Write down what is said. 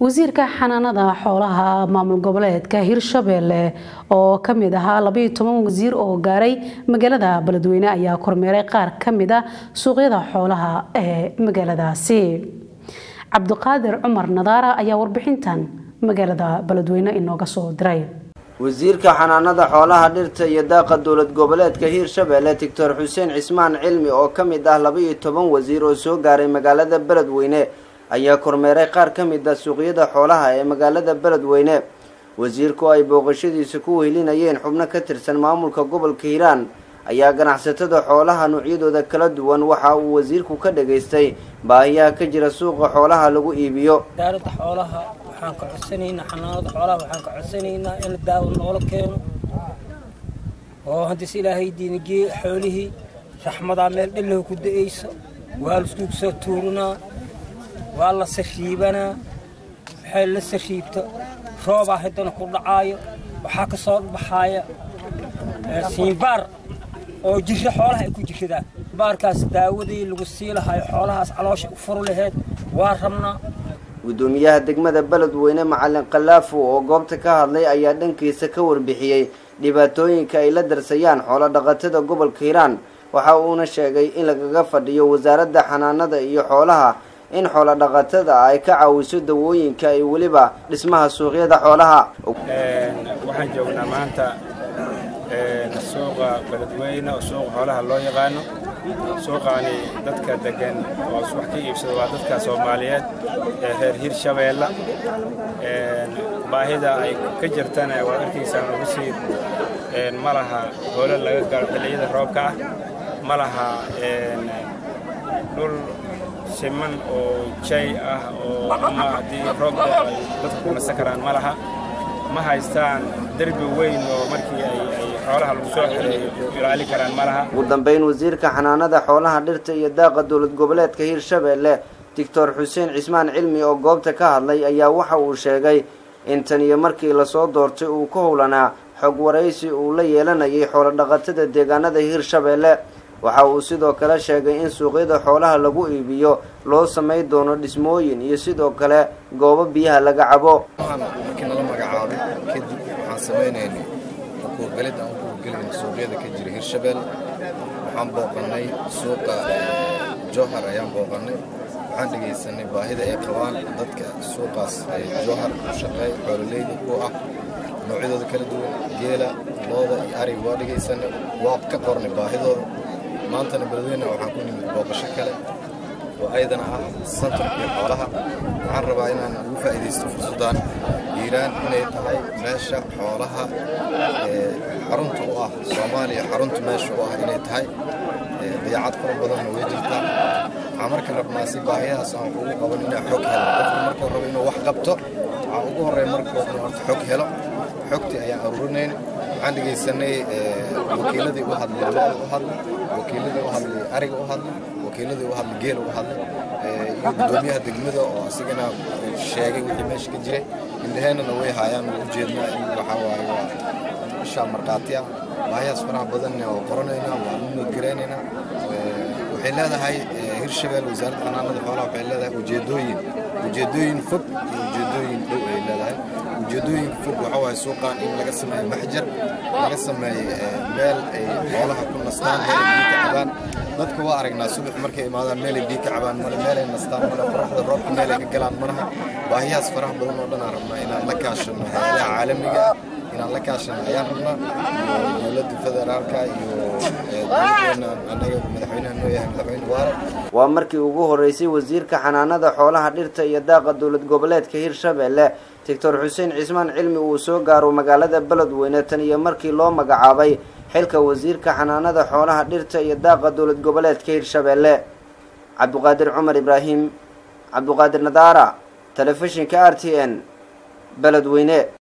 wasiirka xanaanada xoolaha maamul goboleedka hirshabeelle oo kamid ahaa labaiyo toban wasiir oo gaaray magaalada beledweyne ayaa kormeeray qaar kamid a suuqyada xoolaha ee magaaladaasi cabdiqaadir cumar nadaara ayaa warbixintan magaalada beledweyne inooga soo diray wasiirka xanaanada xoolaha dhirta iyo daaqa dowlad goboleedka hiirshabeelle doctor xuseen cismaan cilmi oo ka mid ah laba-iyo toban wasiir oo soo gaaray magaalada beledweyne ayaa kormeeray qaar ka mid a suuqyada xoolaha ee magaalada beledweyne wasiirku ay booqashadiisa ku wehlinayeen xubno ka tirsan maamulka gobolka hiiraan ayaa ganacsatada xoolaha noocyadooda kala duwan waxa uu wasiirku ka dhageystay baahiyaha ka jira suuqa xoolaha lagu iibiyo wasaaradda xoolaha waxaan ka codsanaynaa xanaanada xoolaha waxaan ka codsanaynaa in daawo noola keeno oo haddis ilaahay diinigee xoolihii raxmadaa meel dhallow ku da-aysa waa laiskugu soo tuurinaa waa la sariibanaa waxay la sariibta roobaa haddana ku dhacaayo waxaa ka soo baxaaya siinbaar oo jirra xoolaha ay ku jirradaan baarkaas daawadii lagu sii lahayo xoolahaas caloosha u furu laheyd waa rabnaa guddoomiyaha degmada beledweyne macalin khalaafo oo goobta ka hadlay ayaa dhankiisa ka warbixiyey dhibaatooyinka ay la darsayaan xoolo dhaqatada gobolka hiiraan waxa uuna sheegay in lagaga fadhiyo wasaaradda xanaanada iyo xoolaha in xoolo dhaqatada ay ka caawiso dawooyinka iyo weliba dhismaha suuqyada xoolaha waxaan joognaa maanta suuqa beledweyne oo suuqa xoolaha loo yaqaano suuqaani dadka degan oo wax ka iibsada waa dadka soomaaliyeed ee reer hirshabeella baahida ay ka jirtana waad arkaysaan ugu sii ma laha hoolo laga galo xilliyada roobka ah ma laha dhul siman oo jay ah oo ama haddii roob ay dadku ku nasan karaan ma laha ma haystaan derbi weyn oo markii ay xoolaha lagu soo xereeyo ilaali karaan ma laha ugu dambeyn wasiirka xanaanada xoolaha dhirta iyo daaqa dowlad goboleedka hiirshabeelle doctor xuseen cismaan cilmi oo goobta ka hadlay ayaa waxa uu sheegay in tan iyo markii lasoo doortay uu ka howlanaa xog waraysi uu la yeelanayay xoolo dhaqatada deegaanada hiirshabeelle waxa uu sidoo kale sheegay in suuqyada xoolaha lagu iibiyo loo samay doono dhismooyin iyo sidoo kale goobo biyaha laga cabo markii nala magacaabay kadib waxaan samaynaynay ukuurgalid aan ukuurgelayna suuqyada ka jira hirshabelle waxaan booqannay suuqa jowhar ayaan booqannay waxaan dhegaysanay baahida ay qabaan dadka suuqaas jowhar u shaqeey xoololeyda ku ah noocyadooda kala duwan geela looda iyo ariga waa dhegaysanay waa ka qornay baahidooda maantana beledweyne waxaan ku nimid booqasho kale oo ayadana ah santarkii xoolaha waxaan rabaa inaan ugu faa'iidaysto fursaddan hiiraan inay tahay meesha xoolaha xarunta u ah soomaaliya xarunta meesha u ah inay tahay dayacad fara badanna way jirtaa waxaan marka rabnaa si baahiyahaas aan ugu qaban inaan xog helo qofka markuu rabo inuu wax qabto waxaa ugu horreeya markuu inuu horta xog helo xogtii ayaan aruurinayn waxaan dhegaysanay wakiiladii u hadlay looda u hadlay wakiiladii u hadlay ariga u hadlay wakiiladii u hadlay geela u hadlay iyo guddoomiyaha degmada oo asigana sheegay wixii meesha ka jiray indhaheennana way haayaan oo ujeednaa in waxaa waaye waa ishaa markhaati ah baahiyaas faraha badanna oo qoranaynaa waa u noodgaraynaynaa waxay leedahay hirshabelle wasaaradda xanaanada xoolaha waxay leedahay ujeedooyin ujeedooyin fog iyo ujeedooyin dhow ay leedahay ujeedooyinka fog waxa waaye suuqaan in laga sameeyo maxjar laga sameeyo meel ay xoolaha ku nastaan meel ay biyo ka cabaan dadka waa aragnaa subax markay imaadaan meel ay biyo ka cabaan male meel ay nastaan male qoraxda roobka meel ay ka galaan malaha baahiyahaas faraha badan oo dhan aan rabnaa inaan la kaashano hayadaha caalamiga ah inaan la kaashano ayaan rabnaa iyo dowladda federaalka iyo dowladdeena annaga madaxweynaha noo yahay madaxweyne waare waa markii ugu horeysay wasiirka xanaanada xoolaha dhirta iyo daaqa dowlad goboleedka hiirshabeelle doctor xuseen cismaan cilmi uu soo gaaro magaalada beledweyne tan iyo markii loo magacaabay xilka wasiirka xanaanada xoolaha dhirta iyo daaqa dowlad goboleedka hiirshabeelle cabdiqaadir cumar ibraahim cabdiqaadir nadaara telefishinka r t n beledweyne